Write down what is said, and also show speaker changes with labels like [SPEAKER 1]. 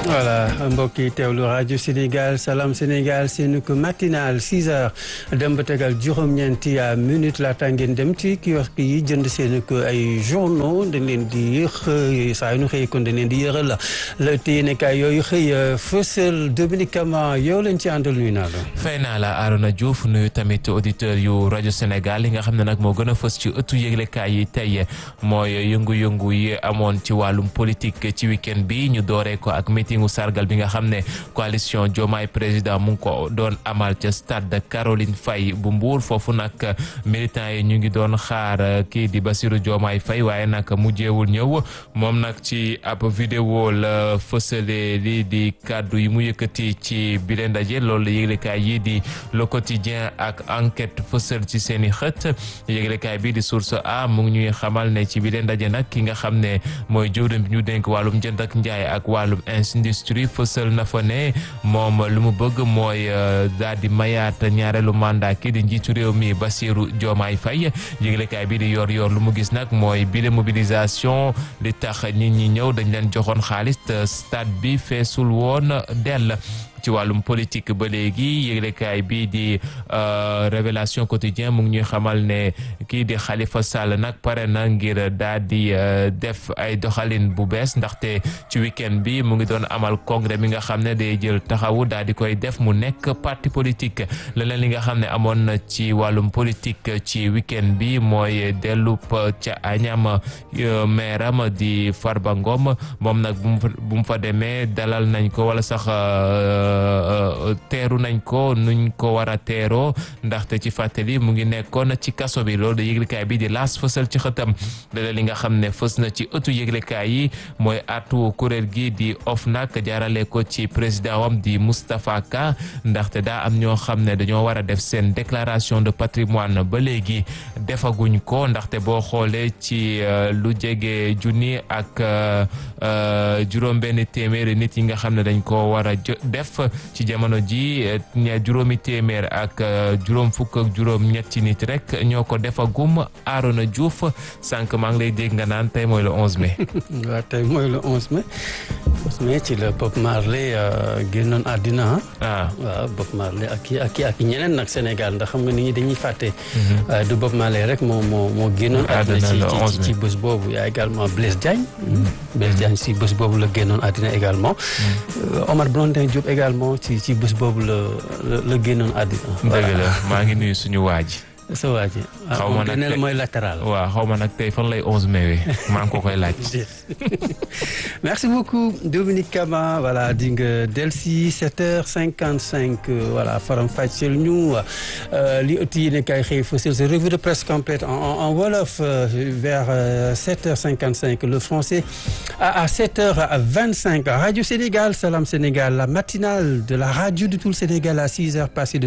[SPEAKER 1] voilà mbokk yi teewlu rajo Sénégal Salam Sénégal seen ko matinal 6 heures dem ba tegal juróom-ñeenti minutes laata ngeen dem ci kiosque yi jënd seen ko ay journaux dañ leen di xëy saa yu ñu xëy kon dañ leen di yëral la la téyenekaay yooyu xëy fësal Dominique Kama yow leen ci àndal nuyu naa la.
[SPEAKER 2] fay naa la Arona Diouf nuyu tamit auditeur yu rajo Sénégal li nga xam ne nag moo gën a fës ci ëttu yëglekaay yi tey mooy yëngu-yëngu yi amoon ci wàllum politique ci week-end bi ñu dooree ko ak meetingu sargal bi nga xam ne coalition Diomaye président mu ngi ko doon amal ca stade Caroline Faye bu Mbour foofu nag militants yi ñu ngi doon xaar kii di Bassirou Diomaye Faye waaye nag mujjeewul ñëw moom nag ci ab vidéo la fësale lii di kàddu yi mu yëkkati ci bile ndaje loolu yëglekaay yi di le quotidien ak enquête fësal ci seen i xët yëglekaay bi di source a mu ngi ñuy xamal ne ci bile ndaje nag ki nga xam ne mooy jëwriñ bi ñu dénk wàllum jënd ak njaay ak wàllum industrie fësal na fa ne moom lu mu bëgg mooy daal di mayaat ñaareelu mandat kii di njiitu réew mi Bassirou Diomaye Faye yëglekaay bi di yor yor lu mu gis nag mooy bile mobilisation li tax nit ñi ñëw dañ leen joxoon xaalis stade bi feesul woon dell ci wàllum politique ba léegi yëglekaay bii di révélation quotidien mu ngi ñuy xamal ne kii di Khalifa Sall nag pare na ngir daal di def ay doxalin bu bees ndaxte ci week-end bi mu ngi doon amal congrès mi nga xam ne day jël taxawu daal di koy def mu nekk parti politique leneen li nga xam ne amoon na ci wàllum politique ci week-end bi mooy dellu ca Agnam maire am di Farba Ngom moom nag bu mu fa demee dalal nañ ko wala sax teeru nañ ko nuñ ko war a teeroo ndaxte ci fàttali mu ngi nekkoon ci kaso bi loolu da yëglekaay bi di laas fësal ci xëtam leneen li nga xam ne fës na ci ëttu yëglekaay yi mooy atu kuréel gi di OFNAC jaarale ko ci président wam di Moustapha Ka ndaxte daa am ñoo xam ne dañoo war a def seen déclaration de patrimoine ba léegi defaguñ ko ndaxte boo xoolee ci lu jege junni ak juróom benn téeméeri nit yi nga xam ne dañ ko war a def ci jamono ji juróomi téeméer ak juróom fukk ak juróom ñetti nit rek ñoo ko defagum Arona Diouf sànq maa ngi lay dégg nga naan tey mooy le 11 mai.
[SPEAKER 1] waaw tey mooy le 11 mai 11 mai ci la Bob Marley génnoon àddina
[SPEAKER 2] ah
[SPEAKER 1] waaw Bob Marley ak kii ak kii ak ñeneen nag Sénégal ndax xam nga nit ñi dañuy fàtte. du Bob Marley rek moo moo moo génnoon. àddina ci ci bés boobu yaa également Blaise Diagne. Blaise Diagne si bés boobu la génnoon àddina également. Omar Blondin Diop également ci ci bés boobu la la génnoon àddina.
[SPEAKER 2] dëgg la maa ngi nuyu suñu waa ji.
[SPEAKER 1] sa waa ji.
[SPEAKER 2] xaw ma nag
[SPEAKER 1] mooy latéral.
[SPEAKER 2] waaw xaw ma nag tey fan lay 11 mai maa ngi ko koy laaj.
[SPEAKER 1] merci beaucoup Dominique Kama voilà di nga delsi 7h55 voilà faram fàcceel ñu li ëtt yi ne kay xëy fësal sa revue de presse complète en en wolof vers 7h55 le français à 7h25 Radio Sénégal Salam Sénégal la matinale de la radio de tout le Sénégal à 6h passé de